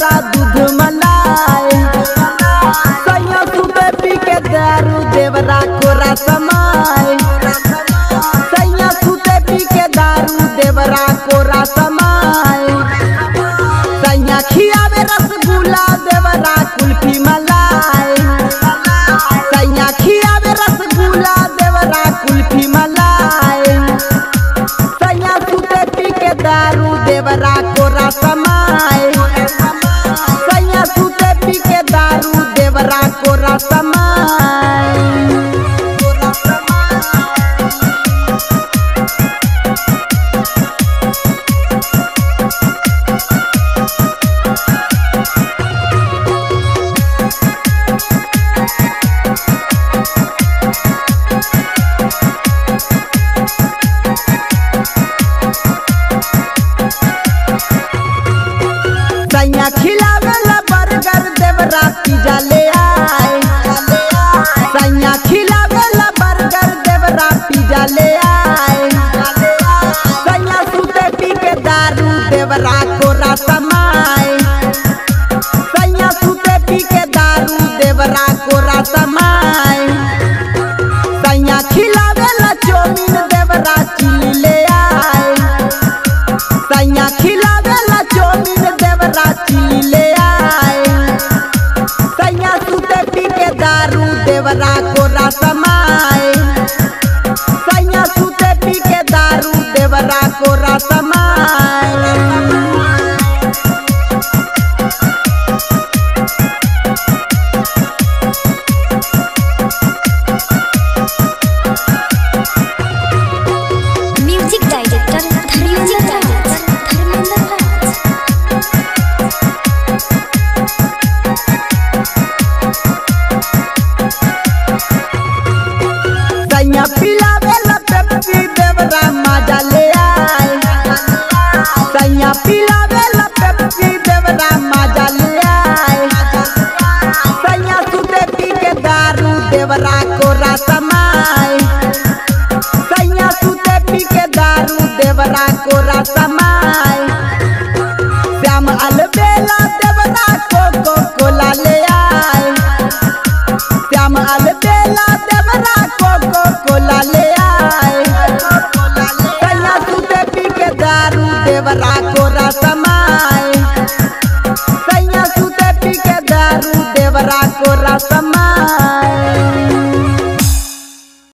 देवरा दूध मलाई सैया सुते पी के दारू देवरा कोरा समाय सैया सुते पी के दारू देवरा कोरा समाय सैया खियावे रसगुल्ला देवरा कुल्फी मलाई सैया खियावे रसगुल्ला देवरा कुल्फी मलाई सैया सुते पी के दारू देवरा कोरा समाय सैया सुते पी के दारू देवरा कोरा समाय सैया खिलावेला बर्गर देवरा पिज्जा ले आए सैया खिलावेला बर्गर देवरा पिज्जा ले आए सैया सुते पी के दारू देवरा कोरा समाए सैया सुते पी के दारू देवरा कोरा समाए सैया खिलावेला चौमिन देवरा चिली ले आए सैया खिलावेला चौमिन देवरा चिली ले आए सैया सुते पी के दारू देवरा कोरा समाए सैया सुते पी के दारू देवरा कोरा समाए म्यूजिक डायरेक्टर धर्मेंद्र राज धर्मेंद्र राज सैया पिलावेला पेप्सी देवरा मजा ले आए सैया पिलावेला पेप्सी देवरा मजा ले आए सैया सुते पी के दारू देवरा कोरा समाए सैया सुते पी के दारू देवरा कोरा समाए श्याम अलबेला देवरा कोको कोला ले आए श्याम अलबेला देवरा कोको कोला ले आए सैया सुते पी के दारू देवरा कोरा समाए सैया सुते पी के दारू देवरा कोरा समाए